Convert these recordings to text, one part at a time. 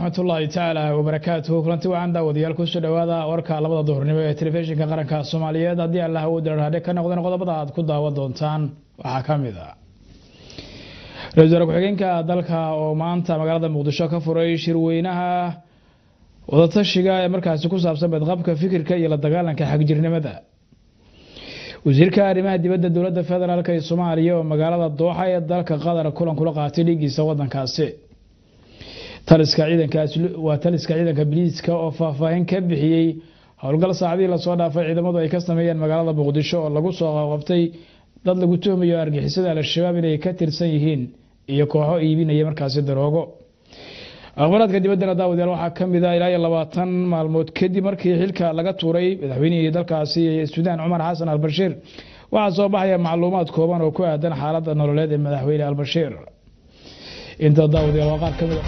waraxmatullaahi tacaala wabarakaatuhu kulanti wacan daawadayaal kusoo dhowaada warka labada duhurnimo ee telefishinka qaranka soomaaliyeed haddii allah uu dararhadhe ka noqdeen qodobada aad ku daawan doontaan waxaa ka mid a ra-isul wasaare ku-xigeenka dalka oo maanta magaalada muqdisho ka furay shirweynaha wadatashiga ee markaasi ku saabsan badqabka fikirka iyo la dagaalanka xagjirnimada wasiirka arrimaha dibadda dowladda federaalk ee soomaaliya oo magaalada dooxa ee dalka qatar kulan kula qaatay dhigiisa wadankaasi taliska ciidankwaa taliska ciidanka biliiska oo faahfaahin ka bixiyey howlgal saacadihii lasoo dhaafay ciidamadu ay ka sameeyeen magaalada muqdisho oo lagu soo qabtay dad lagu tuhmayo argixisada al-shabaab inay ka tirsan yihiin iyo kooxo iibinaya markaasi daroogo akhbaraadka dibaddana daawadayaal waxaa ka mid a ilaa iyo labaatan maalmood kadib markii xilka laga tuuray madaxweynihii dalkaasi suudaan cumar xasan albashiir waxaa soo baxaya macluumaad kooban oo ku aadan xaaladda nololeed ee madaxweyne albashiir inta daawadayaal waa qaar ka mid a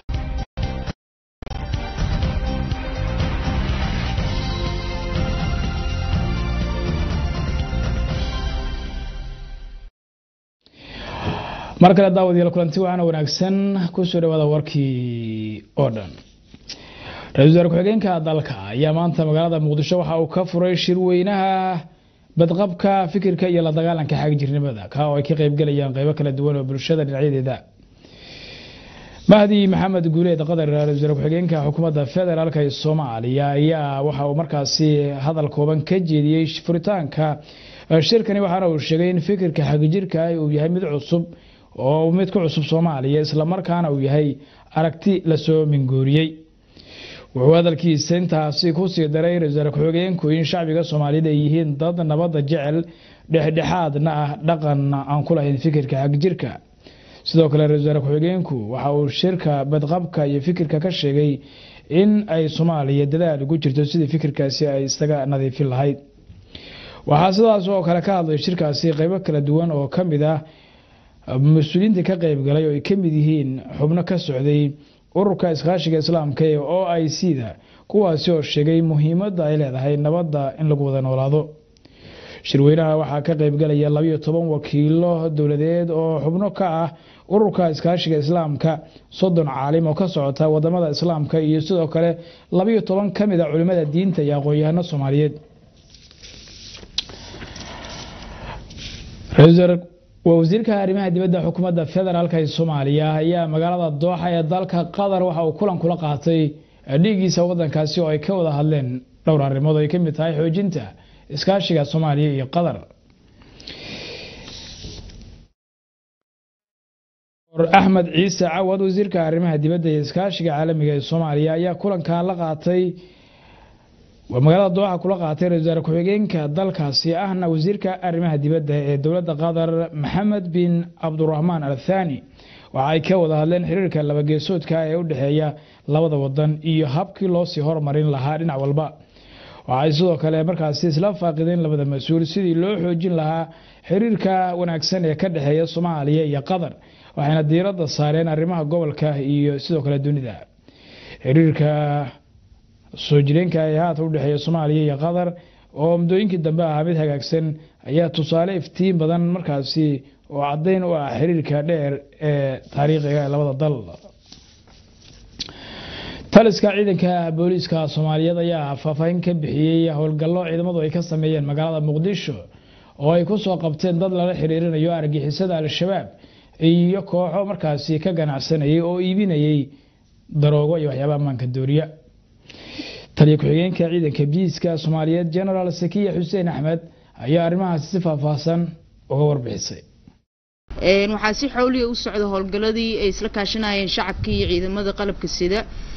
mar kale daawadayaal kulanti waxaana wanaagsan kusoo dhawaada warkii oo dhan ra-isul wasaare ku-xigeenka dalka ayaa maanta magaalada muqdisho waxa uu ka furay shirweynaha badqabka fikirka iyo la dagaalanka xagjirnimada ka oo ay ka qeybgalayaan qeybo kala duwan oo bulshada dhinacyadeeda mahdi maxamed guuleed qadar ra-isul wasaare ku-xigeenka xukuumadda federaalk ee soomaaliya ayaa waxa uu markaasi hadal kooban ka jeediyey furitaanka shirkani waxaana uu sheegay in fikirka xagjirka uu yahay mid cusub oo mid ku cusub soomaaliya islamarkaana uu yahay aragti lasoo mingooriyey wuxuu hadalkiisa intaasi kusii daray ra-isul wasaare ku-xigeenku in shacbiga soomaaliyeed ay yihiin dad nabadda jecel dhexdhexaadna ah dhaqanna aan ku lahayn fikirka xagjirka sidoo kale ra-isul wasaare ku-xigeenku waxa uu shirka badqabka iyo fikirka ka sheegay in ay soomaaliya dadaal ugu jirto sidii fikirkaasi ay isaga nadiifin lahayd waxaa sidaas oo kale ka hadlay shirkaasi qeybo kala duwan oo ka mid ah mas-uuliyiinta ka qeybgalay oo ay ka mid yihiin xubno ka socday ururka iskaashiga islaamka ee o i c da kuwaasi oo sheegay muhiimadda ay leedahay nabadda in lagu wada noolaado shirweynaha waxaa ka qeybgalaya labayo toban wakiilo dowladeed oo xubno ka ah ururka iskaashiga islaamka soddon caalim oo ka socota wadamada islaamka iyo sidoo kale labayo toban ka mid a culimada diinta iyo aqoon-yahano soomaaliyeed waa wasiirka arrimaha dibadda xukuumadda federaalk ee soomaaliya ayaa magaalada dooxa ee dalka qatar waxa uu kulan kula qaatay dhiigiisa wadankaasi oo ay ka wada hadleen dhowr arrimood ay ka mid tahay xoojinta iskaashiga soomaaliya iyo qatar axmed ciise cawad wasiirka arrimaha dibadda iyo iskaashiga caalamiga ee soomaaliya ayaa kulankan la qaatay magaalada dooxa kula qaatay ra-isul wasaare ku-xigeenka dalkaasi ahna wasiirka arrimaha dibadda ee dowladda qatar maxamed bin cabduraxmaan al thani waxa ay ka wada hadleen xiriirka labageesoodka ee u dhexeeya labada wadan iyo habkii loosii hormarin lahaa dhinac walba waxay sidoo kale markaasi isla faaqideen labada mas-uul sidii loo xoojin lahaa xiriirka wanaagsan ee ka dhexeeya soomaaliya iyo qatar waxayna diiradda saareen arrimaha gobolka iyo sidoo kale dunida xiriirka soo jireenka ee haata udhexeeya soomaaliya iyo qatar oo muddooyinkii dambe ahaa mid hagaagsan ayaa tusaale iftiin badan markaasi oo caddayn u ah xiriirka dheer ee taariikhiga ee labada dal taliska ciidanka booliiska soomaaliyeed ayaa faahfaahin ka bixiyey howlgallo ciidamadu ay ka sameeyeen magaalada muqdisho oo ay kusoo qabteen dad lala xiriirinayo argixisada al-shabaab iyo kooxo markaasi ka ganacsanayay oo iibinayay daroogo iyo waxyaaba ammaanka dooriya taliya ku-xigeenka ciidanka biiska soomaaliyeed genaraal sakiya xuseen axmed ayaa arrimahaasi si faahfaahsan uga warbixisay waxaa si xowliya u socda howlgaladii ay isla kaashanayeen shacabka iyo ciidamada qalabka sida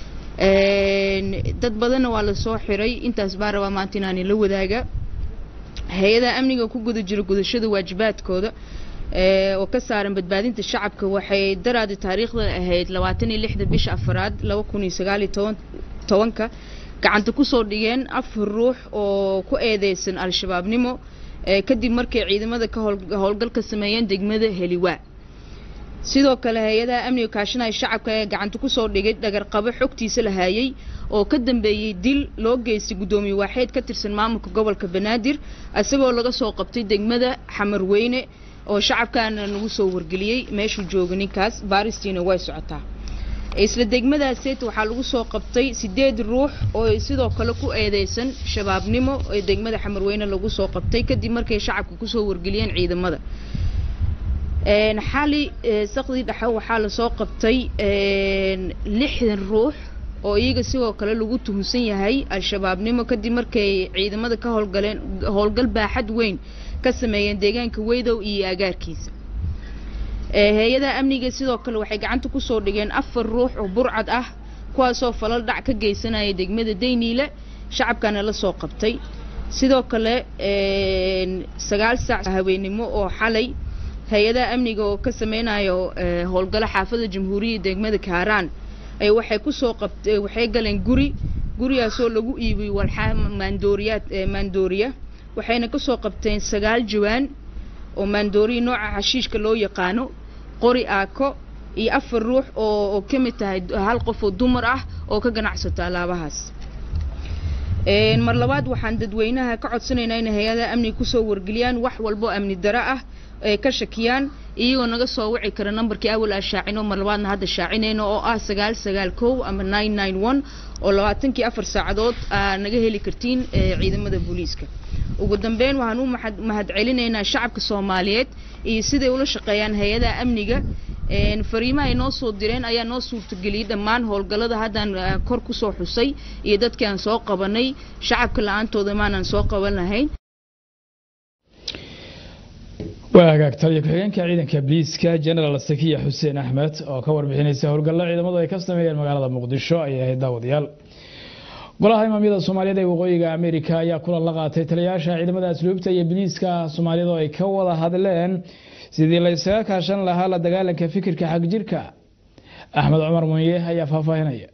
dad badanna waa lasoo xiray intaas baa rabaa maanta inaani la wadaaga hay-adaha amniga ku guda jira gudashada waajibaadkooda oo ka saaran badbaadinta shacabka waxay daraadi taariikhdan ahayd labaatan iyo lixda bisha afaraad laba kun iyo sagaal iyo toban tobanka gacanta kusoo dhigeen afar ruux oo ku eedeysan al-shabaabnimo kadib markay ciidamada ka howlgal ka sameeyeen degmada heliwaa sidoo kale hay-adaha amniga kaashanaya shacabka ee gacanta kusoo dhigay dhagarqabo xogtiisa la haayay oo ka dambeeyey dil loo geystay guddoomiye waaxeed ka tirsan maamulka gobolka banaadir isagoo laga soo qabtay degmada xamarweyne oo shacabkaana nagu soo wargeliyey meeshuu jooga ninkaas baaristiina way socotaa isla degmadaaseet waxaa lagu soo qabtay sideed ruux oo sidoo kale ku eedeysan shabaabnimo ee degmada xamarweyne lagu soo qabtay kadib markay shacabka kusoo wargeliyeen ciidamada xali saqdii dhexe waxaa lasoo qabtay lixdan ruux oo iyaga sidoo kale lagu tuhunsan yahay al-shabaabnimo kadib markay ciidamada ka howlgaleen howlgal baaxad weyn ka sameeyeen deegaanka weydow iyo agaarkiisa hay-adaha amniga sidoo kale waxay gacanta kusoo dhigeen afar ruux oo burcad ah kuwaasoo falal dhac ka geysanaya degmada dayniile shacabkana la soo qabtay sidoo kale sagaal saac haweenimo oo xalay hay-adaha amniga oo ka sameynayo howlgalo xaafada jamhuuriyadda degmada kaaraan ay waxay kusoo qabtay waxay galeen guri gurigaasoo lagu iibiyey walxaa maandooriyaad maandooriya waxayna kasoo qabteen sagaal jawaan oo maandooriya nooca xashiishka loo yaqaano qori aako iyo afar ruux oo oo ka mid tahay hal qof oo dumar ah oo ka ganacsato alaabahaas mar labaad waxaan dadweynaha ka codsanaynaa inay hay-adaha amniga kusoo wargeliyaan wax walbo amni daro ah ay ka shakiyaan iyagoo naga soo wici kara nambarkii awal aa shaacino mar labaadna hadda shaacinayno oo ah sagaal sagaal kow ama nine nine one oo labaatankii afar saacadood aa naga heli kartiin ciidamada booliiska ugu dambeyn waxaan u mahad celinaynaa shacabka soomaaliyeed iyo siday ula shaqeeyaan hay-adaha amniga fariimaha ay noo soo direen ayaa noo suurtageliyey dhammaan howlgallada haddaan kor kusoo xusay iyo dadkii aan soo qabanay shacabka la-aantooda maanaan soo qaban lahayn waa hagaag taliya ku-xigeenka ciidanka booliiska genaraal sakiya xuseen axmed oo ka warbixinaysa howlgallo ciidamadu ay ka sameeyeen magaalada muqdisho ayay ahayd daawadayaal golaha imaamyada soomaaliyeed ee waqooyiga amerika ayaa kulan la qaatay taliyayaasha ciidamada asluubta iyo booliiska soomaaliyed oo ay ka wada hadleen sidii la isaga kaashan lahaa la dagaalanka fikirka xagjirka axmed cumar munye ayaa faahfaahinaya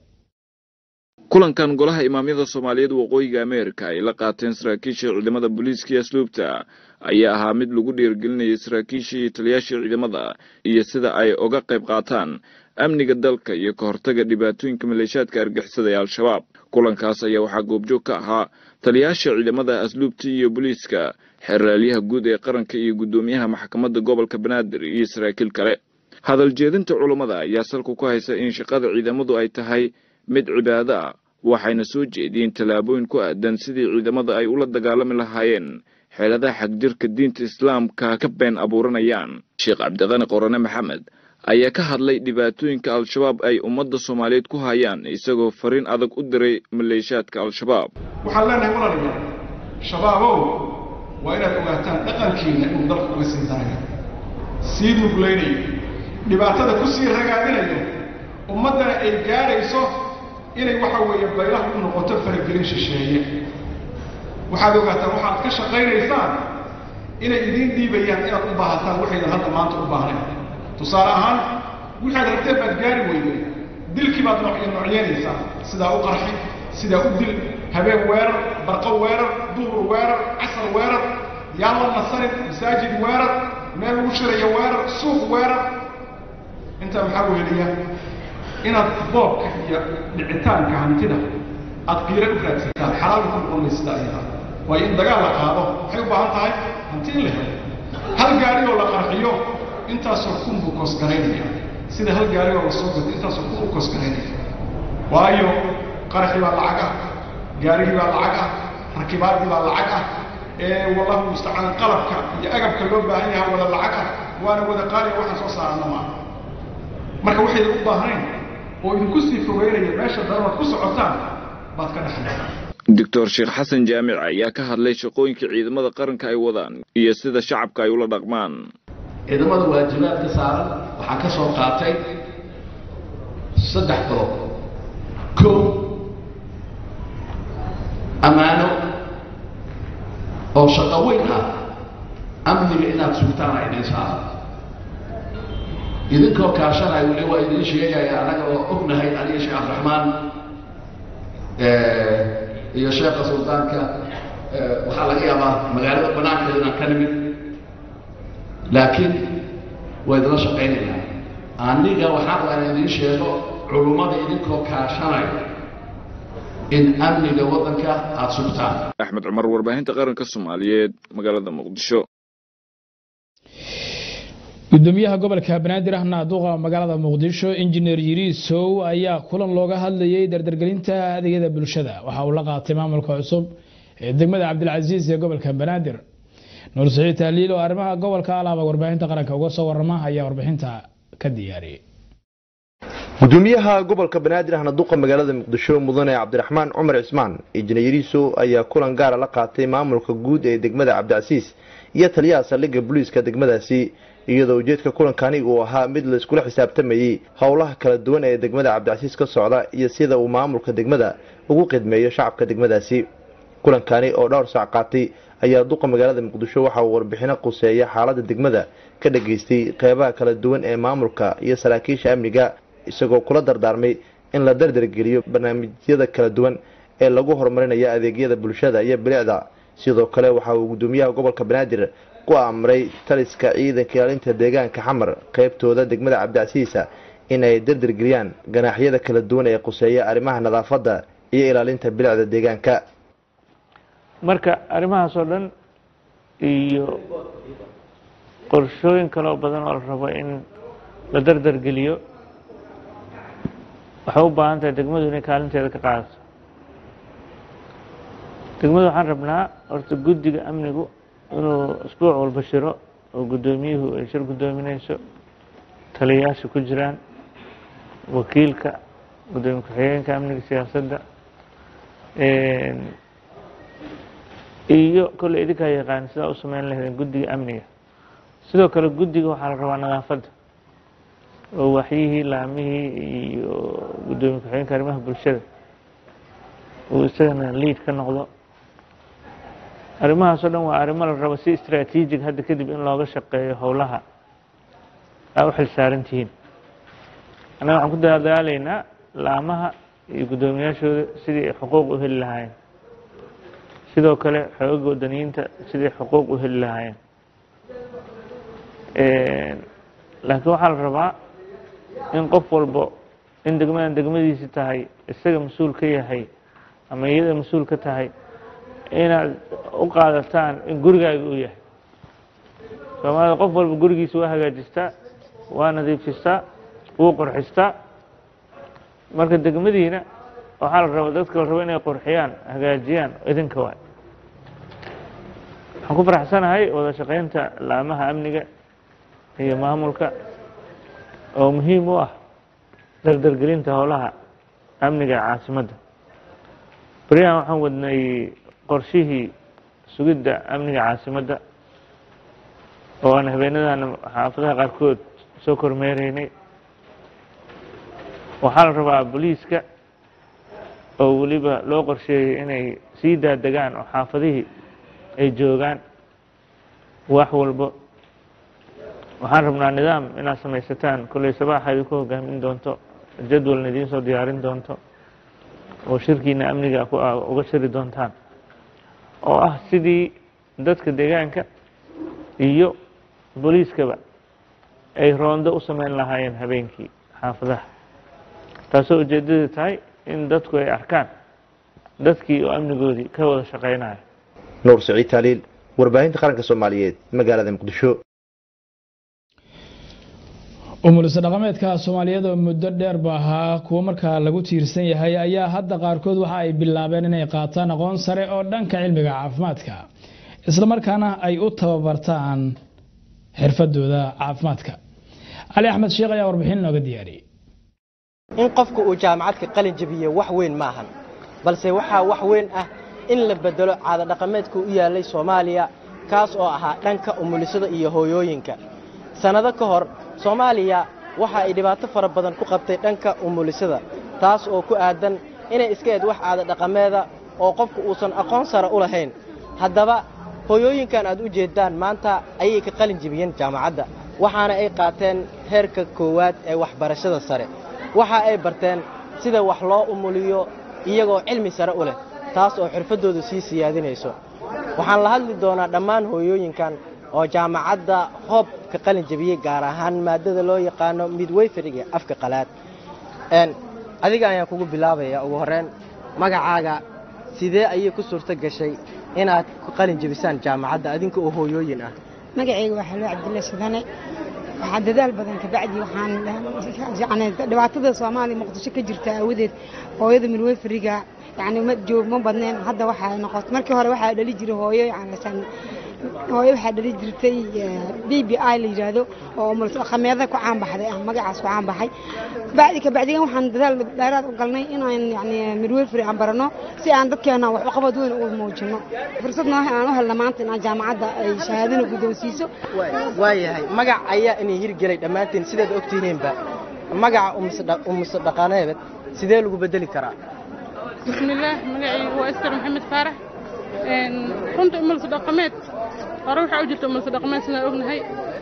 kulankan golaha imaamyada soomaaliyeed waqooyiga ameerika ay la qaateen saraakiisha ciidamada booliiska iyo asluubta ayaa ahaa mid lagu dhiirgelinayay saraakiisha iyo taliyaashii ciidamada iyo sida ay uga qayb qaataan amniga dalka iyo ka hortaga dhibaatooyinka maleeshaadka argixisada ee al-shabaab kulankaas ayaa waxaa goobjoog ka ahaa taliyaasha ciidamada asluubta iyo booliiska xeraalyaha guud ee qaranka iyo guddoomiyaha maxkamadda gobolka banaadir iyo saraakiil kale hadal jeedinta culummada ayaa salku ku haysa in shaqada ciidamadu ay tahay mid cibaado ah waxayna soo jeediyeen tallaabooyin ku aadan sidii ciidamada ay ula dagaalami lahaayeen xeeladaha xagjirka diinta islaamka ka been abuuranayaan sheekh cabdiqani qorane maxamed ayaa ka hadlay dhibaatooyinka al-shabaab ay ummadda soomaaliyeed ku hayaan isagoo fariin adag u diray maleeshaadka al-shabaab waxaan leenahay walaalayaal shabaabow waa inaad ogaataan dhaqankiina inuu dalka uga sii darayo sii nuglaynayo dhibaatada ku sii ragaadinayo ummaddana ay gaadhayso inay waxa weeye baylah u noqoto faragelin shisheeye waxaad ogaataan waxaad ka shaqaynaysaan inay idiin dhiibayaan inaad u baahataan waxaydan hadda maanta u baahnayn tusaale ahaan waxaad rabteen baad gaari weydeen dilkii baad noocyo noocyeynaysaa sidaa u qarxi sidaa u dil habeen weerar barqo weerar duhur weerar casar weerar yaan la nasarin masaajid weerar meel lagu shirayo weerar suuq weerar intaa maxaa weheliya inaad boobka iyo dhicitaanka hantida aad qiiro u raadsataan xalaal ku noqon maysida ayada waayo in dagaal la qaado waxay u baahan tahay hanti in la helo hal gaari oo la qarxiyo intaasoo kun buu koosgaraynaya sida hal gaari oo la soo gato intaasoo kun u koosgaraynaya waayo qaraxii baa lacag ah gaarigii baa lacag ah rakibaaddii baa lacag ah ee wallahu mustacaan qalabka iyo agabka loo baahan yahay wada lacag ah waana wada qaaliya waxaan soo saarana maaha marka waxaydan u baahnayn oo idinku sii fogeynaya meesha daranaad ku socotaan baad ka dhexlaysaa doctor sheekh xasan jaamic ayaa ka hadlay shaqooyinka ciidamada qaranka ay wadaan iyo sida shacabka ay ula dhaqmaan ciidamada waajibaadka saaran waxaa ka soo qaatay saddex qodob kow ammaano oo shaqo weyn ah amniga inaad sugtaan a idin saaran idinkoo kaashanaya weli waa idiin sheegaya annaga oo ognahay aniga sheekh cabdiraxmaan iyo sheekha suldaanka waxaa laga yaabaa magaalada banaankeeda inaan ka nimid laakiin waa idinla shaqaynayaa aniga waxaan rabaa in idiin sheego culummada idinkoo kaashanaya in amniga waddanka aada sugtaan axmed cumar warbaahinta qaranka soomaaliyeed magaalada muqdisho gudoomiyaha gobolka banaadir ahna duqa magaalada muqdisho injineer yiriisow ayaa kulan looga hadlayay dardargelinta adeegyada bulshada waxa uu la qaatay maamulka cusub ee degmada cabdilcasiis ee gobolka banaadir nuur saciid tahliil oo arrimaha gobolka alaaba warbaahinta qaranka uga soo warama ayaa warbixinta ka diyaariyay gudoomiyaha gobolka banaadir ahna duqa magaalada muqdisho mudane cabdiraxmaan cumar cismaan injineer yiriisow ayaa kulan gaara la qaatay maamulka guud ee degmada cabdicasiis iyo taliyaha saldhigga booliiska degmadaasi iyadoo ujeedka kulankani uu ahaa mid la iskula xisaabtamayey howlaha kala duwan ee degmada cabdicasiis ka socda iyo sida uu maamulka degmada ugu qidmeeyo shacabka degmadaasi kulankani oo dhowr saac qaatay ayaa duqa magaalada muqdisho waxa uu warbixino quseeya xaalada degmada ka dhageystay qeybaha kala duwan ee maamulka iyo saraakiisha amniga isagoo kula dardaarmay in la dardargeliyo barnaamijyada kala duwan ee lagu horumarinayo adeegyada bulshada iyo bilicda sidoo kale waxa uu gudoomiyaha gobolka banaadir ku amray taliska ciidanka ilaalinta deegaanka xamar qeybtooda degmada cabdicasiisa in ay dardargeliyaan ganaaxyada kala duwan ee quseeya arrimaha nadaafadda iyo ilaalinta bilicda deegaanka marka arrimahaas oo dhan iyo qorshooyin kaloo badan oo la rabo in la dardargeliyo waxay u baahan tahay degmadu inay kaalinteeda ka qaadato degmadu waxaan rabnaa horta guddiga amnigu inuu isbuuc walba shiro oo guddoomiyuhu ay shir guddoominayso taliyayaasha ku jiraan wakiilka guddoomiye ku-xigeenka amniga siyaasadda iyo kolley idinkaa yaqaan sidaa u sameyn lahaydeen guddiga amniga sidoo kale guddiga waxaa la rabaa nadaafadda oo waxyihii laamihii iyo guddoomiye ku-xigeenka arrimaha bulshada uu isagana liid ka noqdo arrimahaas oo dhan waa arrimo la rabo si istraatiijig hadda kadib in looga shaqeeyo howlaha aa u xil saaran tihiin annaga waxaan ku dadaalaynaa laamaha iyo guddoomiyaashooda sidii ay xuquuq u heli lahaayeen sidoo kale xooga wadaniyiinta sidii xuquuq u heli lahaayeen laakiin waxaa la rabaa in qof walbo in degmadan degmadiisi tahay isaga mas-uul ka yahay ama iyada mas-uul ka tahay inaad u qaadataan in gurigaaga uu yahay soomaalida qof walba gurigiisa waa hagaajistaa waa nadiifistaa wuu qurxistaa marka degmadiina waxaa la raba dadka la rabo inay qurxiyaan hagaajiyaan idinka waay waxaan ku faraxsanahay wada shaqaynta laamaha amniga iyo maamulka oo muhiim u ah dardargelinta howlaha amniga ee caasimadda beryahan waxaan wadnay qorshihii sugidda amniga caasimadda oo aan habeenadana xaafadaha qaarkood soo kormeereynay waxaa la rabaa booliiska oo weliba loo qorsheeyey inay sii daadegaan oo xaafadihii ay joogaan wax walbo waxaan rabnaa nidaam inaad samaysataan kolley sabaaxa idinku hogaamin doonto jadwalna idiin soo diyaarin doonto oo shirkiina amniga uga shiri doontaan oo ah sidii dadka deegaanka iyo booliiskaba ay roondo u sameyn lahaayeen habeenkii xaafadaha taasoo ujeeddadu tahay in dadku ay arkaan dadkii oo amnigoodii ka wada shaqaynayo nuur saciid taaliil warbaahinta qaranka soomaaliyeed magaalada muqdisho umulisa dhaqameedka soomaaliyeed oo muddo dheerba ahaa kuwo markaa lagu tiirsan yahay ayaa hadda qaarkood waxa ay bilaabeen inay qaataan aqoon sare oo dhanka cilmiga caafimaadka islamarkaana ay u tababartaan xirfadooda caafimaadka cali axmed sheekh ayaa warbixin nooga diyaariyey in qofka uu jaamacadka qalin jabiye wax weyn maahan balse waxaa wax weyn ah in la bedelo caadadhaqameedka u yaallay soomaaliya kaas oo ahaa dhanka umulisada iyo hooyooyinka sannado ka hor soomaaliya waxa ay dhibaato fara badan ku qabtay dhanka umulisada taas oo ku aadan inay iska eed wax caadadhaqameeda oo qofku uusan aqoon sare u lahayn haddaba hooyooyinkan aad u jeeddaan maanta ayay ka qalin jebiyeen jaamacadda waxaana ay qaateen heerka koowaad ee waxbarashada sare waxa ay barteen sida wax loo umuliyo iyagoo cilmi sare u leh taas oo xirfaddooda sii siyaadinayso waxaan la hadli doonaa dhammaan hooyooyinkan oo jaamacadda hoob ka qalin jebiyey gaar ahaan maadada loo yaqaano midwayferiga afka qalaad adiga ayaan kugu bilaabaya ugu horreyn magacaaga sidee ayay ku suurto gashay inaad ku qalin jebisaan jaamacadda adinka oo hooyooyin ah magacayga waa xalwo cabdulla sudane waxaa dadaal badan kabacdi waxaan yani dhibaatada soomaaliya muqdisho ka jirta aawadeed hooyada midweferiga yani ma joog ma badneen hadda waxaa noqotay markii hore waxaa dhali jiray hooyo yani hooyo waxaa dhali jirtay b b i la yidhaahdo oo mulsaqameeda ku caanbaxday ah magacaas ku caanbaxay bacdi kabacdigan waxaan dadaal dheeraad u galnay inaan yani midweferi aan barano si aan dadkeena wax uqabad weyn u muujino fursadna aan u helna maanta inaan jaamacadda ay shahaadana guddoonsiiso waayahay magac ayaa inay hirgelay dhammaantiin sidaad ogtihiinba magaca umuse dhaqaneed sidee lagu bedeli karaa bismillaah magacaygu waa iskar maxamed faarax runta umulsa dhaqameed hore waxaa u jirta umulsa dhaqameed sidaan ognahay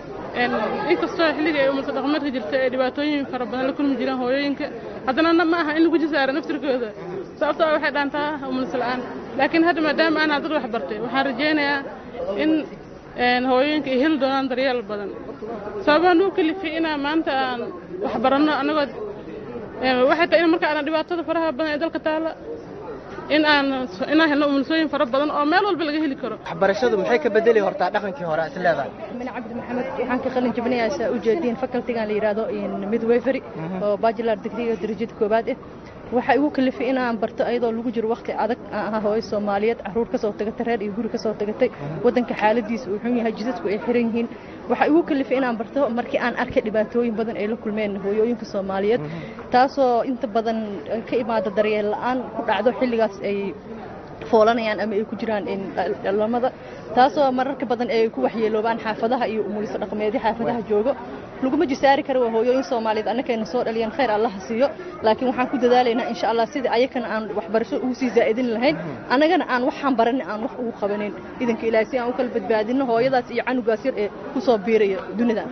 inkastoo xilliga ay umulsa dhaqameedka jirta ee dhibaatooyin fara badan la kulmi jireen hooyooyinka haddana ma aha in lagu jisaaro naftirkooda sababtoo ah waxay dhaantaa umulsa la'aan laakiin hadda maadaama aan dad wax bartay waxaan rajaynayaa in hooyooyinka ay heli doonaan daryeel badan sababaan u kalifay inaa maanta aan wax baranno annagoo waxay tahay in marka aanan dhibaatada faraha badan ee dalka taala in aan inaan helno umulsooyin fara badan oo meel walba laga heli karo waxbarashadu maxay ka bedeli hortaa dhaqankii hore is leedahay min cabdi maxamed waxaan ka qalin jabinayaa saa u jeediin facultigan la yidhaahdo midwifery oo bachelor degree darajada koowaad ah waxaa igu kalifay inaan barto ayadoo lagu jiro waqti adag aan ahaa hooyo soomaaliyeed caruur ka soo tagatay reer iyo guri ka soo tagatay waddanka xaaladiisa uu xun yahay jidadku ay xiran yihiin waxaa igu kalifay inaan barto markii aan arkay dhibaatooyin badan ay la kulmeen hooyooyinka soomaaliyeed taasoo inta badan ka imaada daryeel la'aan ku dhacdo xilligaas ay foolanayaan ama ay ku jiraan dhalamada taasoo mararka badan ay ku waxyeeloobaan xaafadaha iyo umuliso dhaqameedyo xaafadaha joogo laguma jisaari karo waa hooyooyin soomaaliyeed annakayna soo dhaliyeen khayr allaha siiyo laakiin waxaan ku dadaalaynaa insha allah sidii ayakana aan waxbarasho ugu sii zaa'idin lahayn annagana aan waxaan baranin aan wax ugu qabanin idanka ilaahay si aan u kala badbaadino hooyadaas iyo canugaas yar ee ku soo biiraya dunida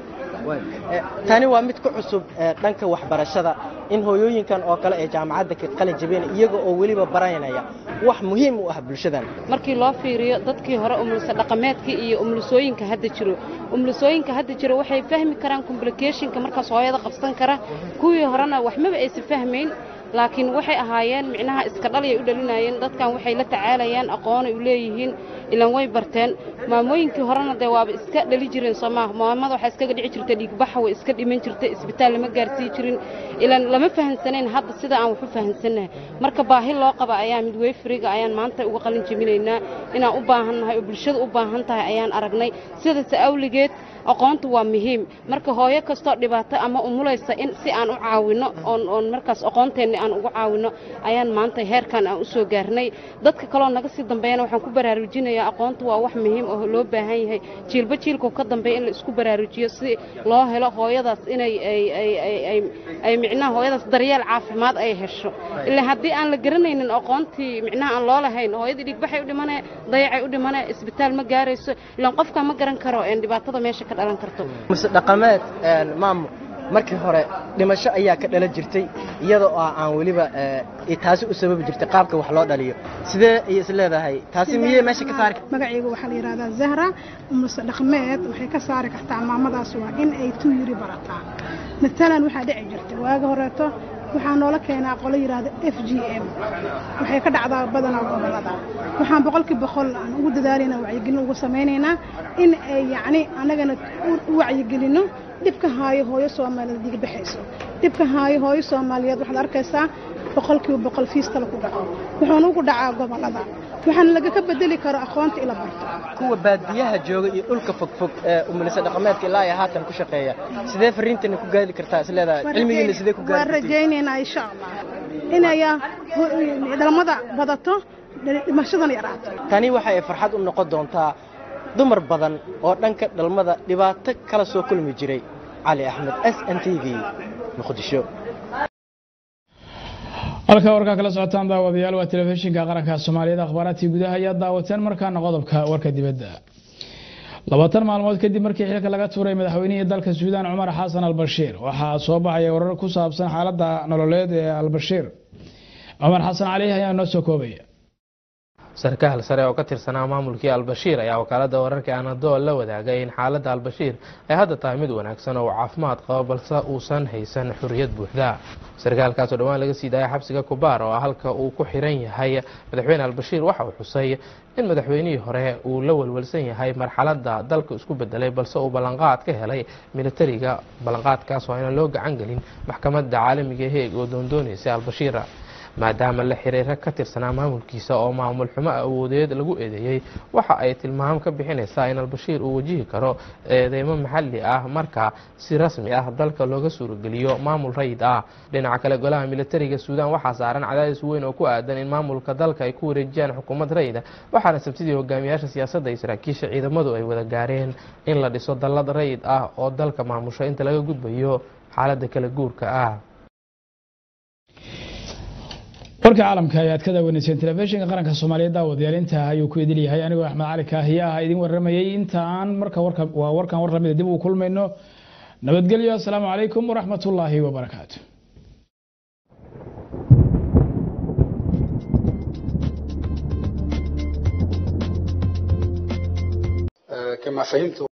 tani waa mid ku cusub dhanka waxbarashada in hooyooyinkan oo kale ee jaamacadda ka qalin jabeen iyaga oo weliba baranaya wax muhiim u ah bulshadan markii loo fiiriyo dadkii hore umulsa dhaqameedka iyo umulsooyinka hadda jiro umulsooyinka hadda jiro waxay fahmi karaan complicationka markaas hooyada qabsan kara kuwii horena waxmaba aysan fahmayn laakiin waxay ahaayeen micnaha iska dhaliyay u dhalinayeen dadkan waxay la tacaalayaan aqoonay u leeyihiin ilan way barteen maamooyinkii horena dee waaba iska dhali jireen soomaaha maamada waxaa iskaga dhici jirtay dhiigbaxa way iska dhiman jirtay isbitaal lama gaarsii jirin ilan lama fahansanayn hadda sida aan wax u fahansannahay marka baahi loo qaba ayaa midweyfriga ayaan maanta uga qalin jebinaynaa inaan u baahannahay oo bulshada u baahan tahay ayaan aragnay sidaas awligeed aqoontu waa muhiim marka hooyo kastoo dhibaato ama umulaysa in si aan u caawinno oon oon markaas aqoonteenni aan ugu caawinno ayaan maanta heerkan aan u soo gaarnay dadka kaloo naga sii dambeeyana waxaan ku baraarujinayaa aqoontu waa wax muhiim oo loo baahan yahay jiilba jiilkuu ka dambeeya in la isku baraarujiyo si loo helo hooyadaas inay ay ay ay ay ay micnaha hooyadaas daryeel caafimaad ay hesho ilaa haddii aan la garanaynin aqoontii micnaha aan loo lahayn hooyadii dhigbaxay u dhimanee dayacay u dhimanee isbitaal ma gaarayso ilaan qofka ma garan karo dhibaatada meesha ka dhalan karto muse dhaqameed maamul markii hore dhimasho ayaa ka dhalan jirtay iyada oo aan weliba taasi u sababi jirtay qaabka wax loo dhaliyo sidee ayay is leedahay taasi miyey meesha ka saari magacaygu waxaa la yidhahdaa zahra muse dhaqameed waxay ka saari kartaa maamadaas waa in ay tu yiri barataa matalan waxaa dhici jirta waaga horeeto waxaa noola keenaa qolo yidhaahda f g m waxay ka dhacdaa badanaa gobolada waxaan boqolkii boqol aan ugu dadaalaynaa wacyigelin ugu samaynaynaa in ay yacni annagana u wacyigelinno dhibka haayo hooyo soomaaliyeed diga baxayso dhibka haayo hooyo soomaaliyeed waxaad arkaysaa boqolkiiba boqol fiistala ku dhaco wuxuuna ugu dhacaa gobolada waxaana lagaka bedeli karo aqoonta ila barto kuwa baadiyaha jooga iyo dhulka fogfog ee umulisa dhaqameedka ilaa iyo haatan ku shaqeeya sidee fariintana ku gaadi kartaa is leedahay cilmigiina sidee ku waan gaadi rajaynaynaa insha allah inay dhalmada badato dhimashadana yaraato tani waxa ay farxad u noqon doontaa dumar badan oo dhanka dhalmada dhibaato kala soo kulmi jiray cali axmed s n t v muqdisho halka warkaa kala socotaan daawadayaal waa telefishinka qaranka soomaaliyeed akhbaaraadkii gudaha ayaa daawateen markaana qodobka warka dibadda labaatan maalmood kadib markii xilka laga tuuray madaxweynihii dalka suudaan cumar xasan albashiir waxaa soo baxaya warar ku saabsan xaaladda nololeed ee albashiir cumar xasan cali ayaa noo soo koobaya sarkaal sare oo ka tirsanaa maamulkii albashiir ayaa wakaalada wararka anadol la wadaagay in xaaladda albashiir ay hadda tahay mid wanaagsan oo uu caafimaad qabo balse uusan haysan xorriyad buuxda sarkaalkaas oo dhowaan laga sii daaya xabsiga kubaar oo halka uu ku xiran yahay madaxweyne albashiir waxa uu xusay in madaxweynihii hore uu la welwelsan yahay marxaladda dalka isku bedelay balse uu ballanqaad ka helay militariga ballanqaadkaas oo aynan loo gacan gelin maxkamadda caalamiga heeg oo doondoonaysay albashiir maadaama la xiriira ka tirsanaa maamulkiisa oo maamul xumo awoodeed lagu eedeeyey waxa ay tilmaam ka bixinaysaa in albashiir uu wajihi karo eedeymo maxalli ah marka si rasmi ah dalka looga suurogeliyo maamul rayid ah dhinaca kale golaha militariga suudaan waxaa saaran cadaadis weyn oo ku aadan in maamulka dalka ay ku wareejiyaan xukuumad rayida waxaana sabtidii hogaamiyaasha siyaasadda iyo saraakiisha ciidamadu ay wada gaareen in la dhiso dallad rayid ah oo dalka maamusho inta laga gudbayo xaaladda kala guurka ah warka caalamka ayaad ka daawaneyseen telefishinka qaranka soomaaliyeed daawadayaal intaa ayuu ku idil yahay anigoo axmed cali kaahiye ah idin waramayay intaan marka warka waa warkan war lamida dib uu kulmayno nabadgelyo asalaamu calaykum waraxmatullaahi wabarakaatu كما فهمت